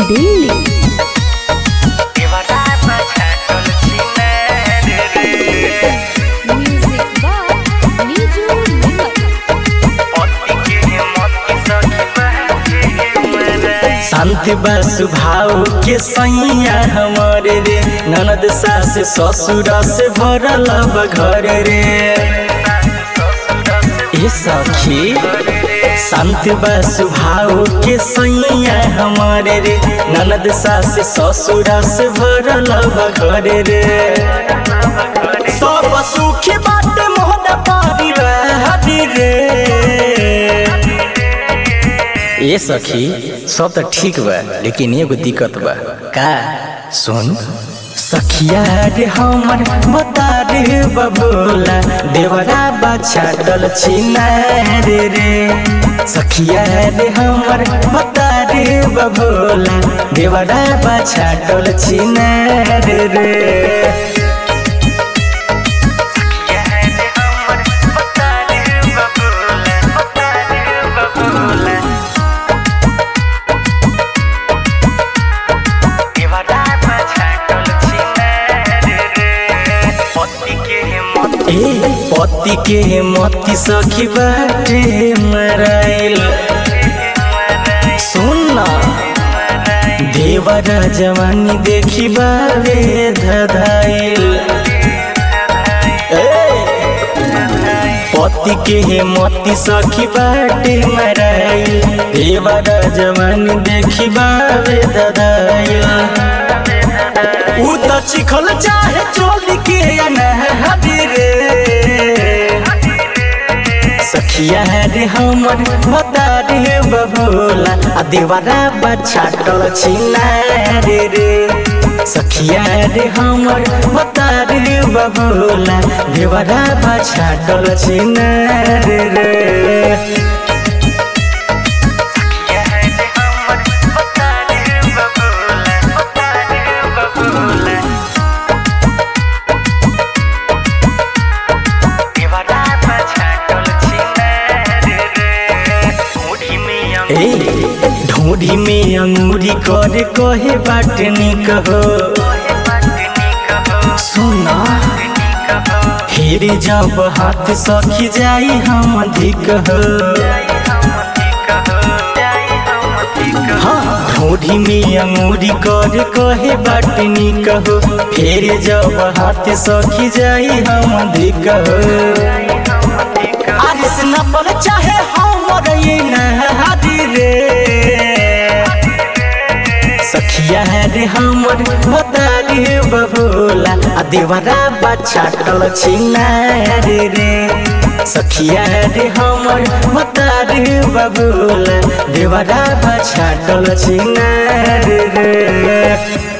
Delhi music by नीजू निमत शांति बा स्वभाव के सैया हमारे रे ननद सास ससुर से भरल बा घर रे ए सखी शांति बा स्वभाव के सैया हमारे रे ननद सास ससुर से भरल बा घर रे सब सुखी बाटे मोहन परिवार रे ए सखी सब तो ठीक बा लेकिन एगो दिक्कत बा का सुन सखिया रे हमर बता रे बबोला देवरा बाछा डल छिना रे रे सखिया रे हमर बता रे बबोला देवरा बाछा डल छिना रे रे ए पति के मती सखी बाटे मराइल सुन ना देवरा जवानी देखी बारे धधाइल ए पति के मती सखी बाटे मराइल देवरा जवानी देखी बारे धधाइल उ त चिखल चाहे चोली के अनहदी रे सखिया रे हमर बता रे बबोला आ देवरा बच्चा टल छिना रे रे सखिया रे हमर बता रे बबोला देवरा बच्चा टल छिना रे रे ए ढूंढी में अंगूरी करे कहे बाट निक हो सुना फिर जब हाथ सखी जाई हम अधिक हो हाँ ढूंढी में अंगूरी करे कहे बाट निक हो फिर जब हाथ सखी जाई हम अधिक हो आरिस नपल चाहे हमर ये नहादी रे सखिया रे हमर बता रे बबोला आ देवरा बच्चा टल छिना रे रे सखिया रे हमर बता रे बबोला देवरा बच्चा टल छिना रे रे